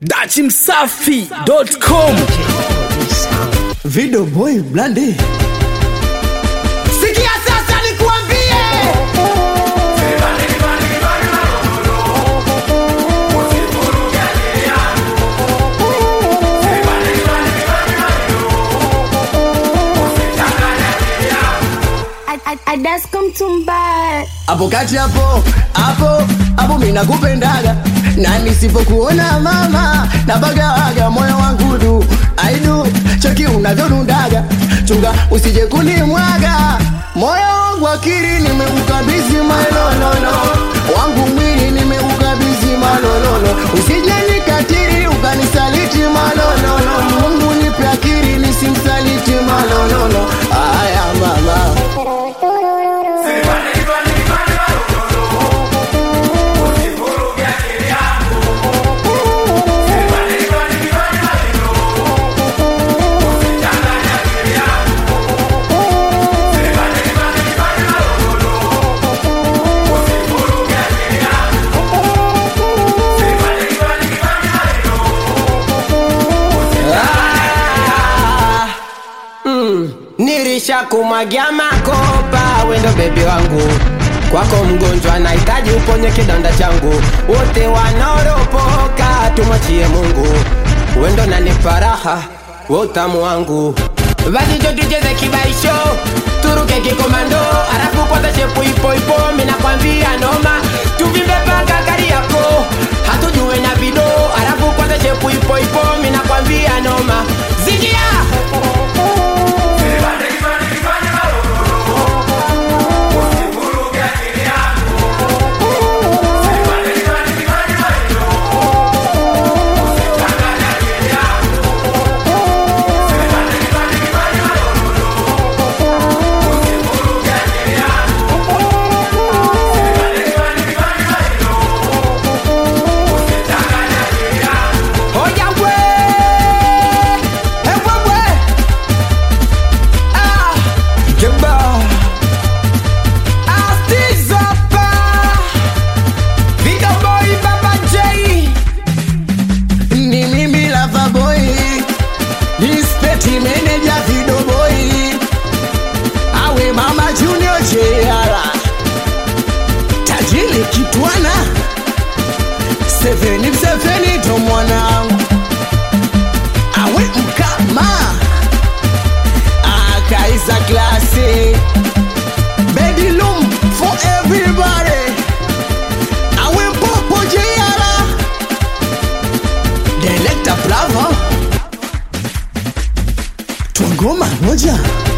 dachimsafi.com Video boy blandi Sikia sasa nikuambie, Adasko mtumba hapo kati hapo hapo hapo mimi nakupendaga na nisipokuona mama nabagawaga moyo wangu du aidu cheki unavyodundaga chunga usije kunimwaga moyo wangu akili nimeukabidhi malolono wangu mwili nimeukabidhi malolono usije nikatiri ukanisaliti malolono Mungu nipe akili nisimsaliti malolono aya mama nilisha kumwagia makopa, wendo bebi wangu kwako mgonjwa, nahitaji uponye kidonda changu. Wote wanaoropoka tumwachie Mungu, wendo nanipa raha, we utamu wangu. Basi jo tucheze kibaisho, turuke kikomando, alafu kwanza shepu ipo ipo, mina kwambia noma, tuvimbe paka gari yako, hatujue na vido, alafu kwanza shepu ipo ipo, mina kwambia noma, zingia Oya we, ewe we, ah, geba, ah, Stizapa, Video Boy, Baba J, ni mimi lava boy Respect manager video boy awe mama junior jr tajili kitwana seveni seveni to mwanangu awe mkama akaisa klasi bedilum for everybody awe popo jr Director Bravo Twangoma moja